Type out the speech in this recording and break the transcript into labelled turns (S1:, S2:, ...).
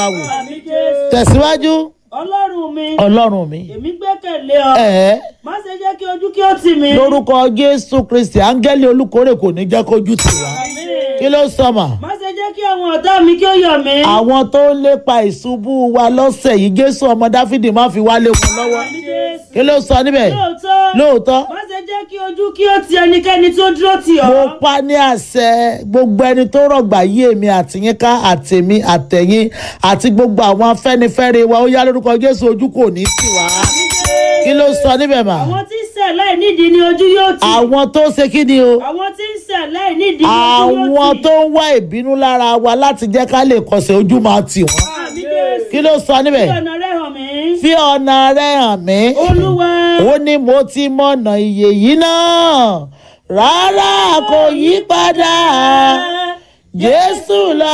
S1: wò
S2: àmì jésù
S1: tẹ̀síwájú
S2: ọlọ́run mi
S1: ọlọ́run mi
S2: èmi gbẹ́kẹ̀lé ọ
S1: ẹ̀ẹ́
S2: má ṣe jẹ́ kí ojú kí ó tì mí.
S1: lórúkọ jésù kristi áńgẹ́lì olùkórè kò ní jẹ́ kójú tì wá
S2: Àmín.
S1: kí ló sọ mà
S2: má ṣe jẹ́ kí àwọn ọ̀tá mi kí ó yọ̀ mí.
S1: àwọn tó ń lépa ìṣubú wa lọ́sẹ̀ yìí jésù ọmọ dáfídì má fi wá lé wọn lọ́wọ́
S2: àmì jésù
S1: kí ló sọ níbẹ̀
S2: lóòótọ́
S1: lóòótọ́
S2: má ṣe jẹ́ kí ojú kí ó ti ẹnikẹ́ni tó dúró tì ọ́.
S1: mo pa ní àṣẹ gbogbo ẹni tó rọgbà yí èmi àtìyín ká àtèmi àtẹ̀yìn àti gbogbo àwọn afẹ́nifẹ́re wa ó yá lórúkọ jésù ojú kò ní tì wá
S2: Àmì Jésù.
S1: kí ló sọ níbẹ̀ mà
S2: àwọn tí ń ṣẹ̀ láì nídìí ni ojú yóò tì.
S1: àwọn tó ṣe kí ni o
S2: àwọn tí ń ṣẹ̀ láì nídìí ni ojú yóò
S1: àwọn
S2: tì.
S1: tó ń wá ìbínú lára wa láti jẹ́ ká lè kọsẹ̀ ojú máa tì wọ́n
S2: àmì jésù.
S1: kí ló sọ níbẹ̀
S2: fi ọ̀nà rẹ̀ hàn mí.
S1: fi ọ̀nà rẹ̀ hàn mí
S2: olúwa.
S1: ó ní mo ti mọ̀nà ìyè yìí náà rárá kò yí padà jésù lọ.